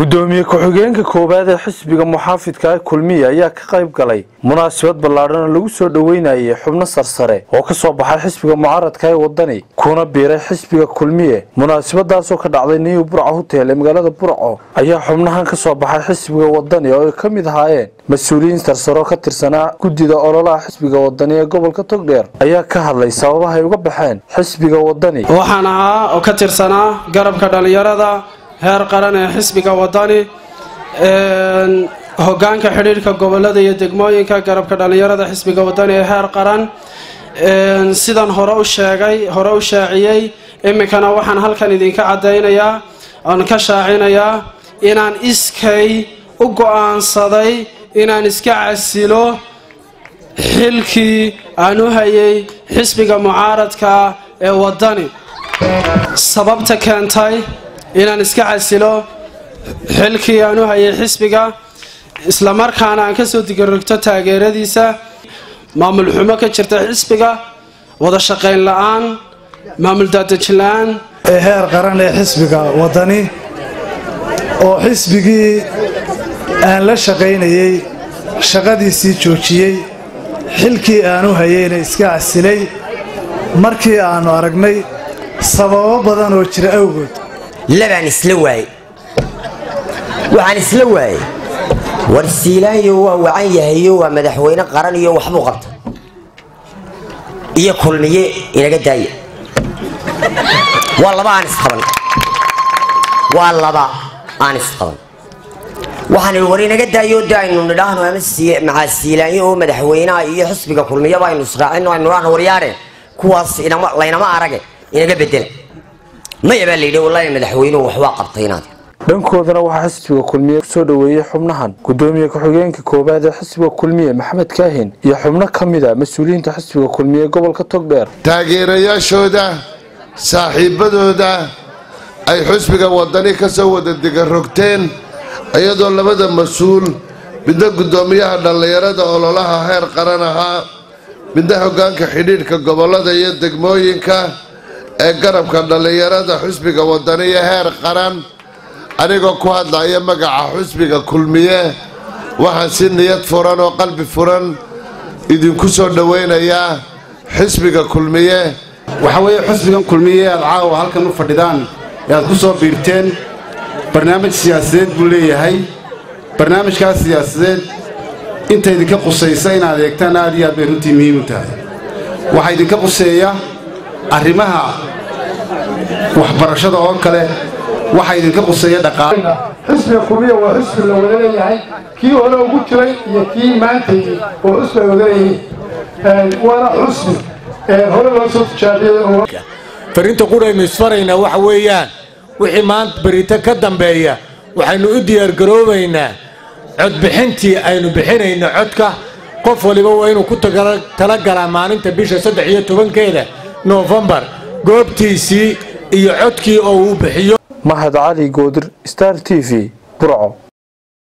gudoomiye ku-xigeenka koowaad ee xisbiga muxaafidka ee kulmiye ayaa ka qayb galay munaasabad ballaadhan oo lagu soo dhoweynayay xubno sarsare oo ka soo baxay xisbiga mucaaradka ee wadani kuna biiray xisbiga kulmiye munaasabadaasoo ka dhacday new burco hotel ee magaalada burco ayaa xubnahan ka soo baxay xisbiga wadani oo ay ka mid ahaayeen mas-uuliyiin sarsare oo ka tirsanaa guddida ololaha xisbiga wadani ee gobolka togdheer ayaa ka hadlay sababaha ay uga baxeen xisbiga wadani waxaan ahaa oo ka tirsanaa garabka dhallinyarada heer qaran ee xisbiga wadani hogaanka xidhiidhka gobolada iyo degmooyinka garabka dhallinyarada xisbiga wadani ee heer qaran sidan hore u sheegay hore u shaaciyey iminkana waxaan halkan idinka cadaynayaa oon ka shaacinayaa inaan iskay u go-aansaday inaan iska casilo xilkii aan u hayay xisbiga mucaaradka ee wadani sababta keentay inaan iska casilo xilkii aan u hayay xisbiga islamarkaana aan kasoo digarogto taageeradiisa maamul xumo ka jirta xisbiga wada shaqayn la-aan maamul daadejin la-aan ee heer qaran ee xisbiga wadani oo xisbigii aan la shaqaynayey shaqadiisii joojiyey xilkii aan u hayeyna iska casilay markii aannu aragnay sababo badan oo jira awgood labaan isla waayey waxaan isla waayey war siilaanyo waa wacan yahayo waa madaxweyne qaran iyo waxbuu qabta iyo kulmiye inaga daaya waa laba aan isqaban waa laba aan isqaban waxaan idhi war inaga daayo de aynu nidhaahno ama maxaa siilaanyo oo madaxweynaha iyo xisbiga kulmiyaba aynu israacino aynu nidhaahno waryaare kuwaas laynama arage inaga bedela maya baa layidhi wallahi madaxweynuhu waxbaa qabtay inaad dhankoodana waxaa xisbiga kulmiye kusoo dhoweeyey xubnahan gudoomiye ku-xigeenka koowaad ee xisbiga kulmiye maxamed kaahin iyo xubno ka mid a mas-uuliyiinta xisbiga kulmiye gobolka togdheer taageerayaashooda saaxiibadooda ay xisbiga wadani ka soo wada digarogteen iyadoo labada mas-uul midna guddoomiyaha dhallinyarada ololaha heer qaran ahaa midna hoggaanka xidhiidhka gobollada iyo degmooyinka ee garabka dhallinyarada xusbiga wadaniyo heer qaran anigoo ku hadlaya magaca xusbiga kulmiye waxaan si niyad furan oo qalbi furan idinku soo dhowaynayaa xisbiga kulmiye waxa weeye xusbigan kulmiye aad caawa halkan u fadhidaan ee aad ku soo biirteen barnaamij siyaasadeed buu leeyahay barnaamijkaas siyaasadeed inta idinka qusaysa inaad eegtaan aad iyo aad bay runtii muhiim u tahay waxaa idinka quseeya arrimaha waxbarashada oo kale waxaa idinka quseeya dhaqaale xisbiga kulmiya waa xusbi la wada leeyahay kii hore ugu jiray iyo kii maantaydi oo xusbi ay wada leeyihiin waana xusbi hore loo soo tijaabiyey fariinta quraynu isfaraynaa waxa weeyaan wixii maanta berito ka dambeeya waxaynu u diyaargaroobaynaa codbixintii aynu bixinayno codka qof waliba waa inuu ku talagalaa maalinta bisha saddex iyo tobankeeda noofembar goobtiisii iyo codkii oo uu bixiyo mahad cali goodir star t v burco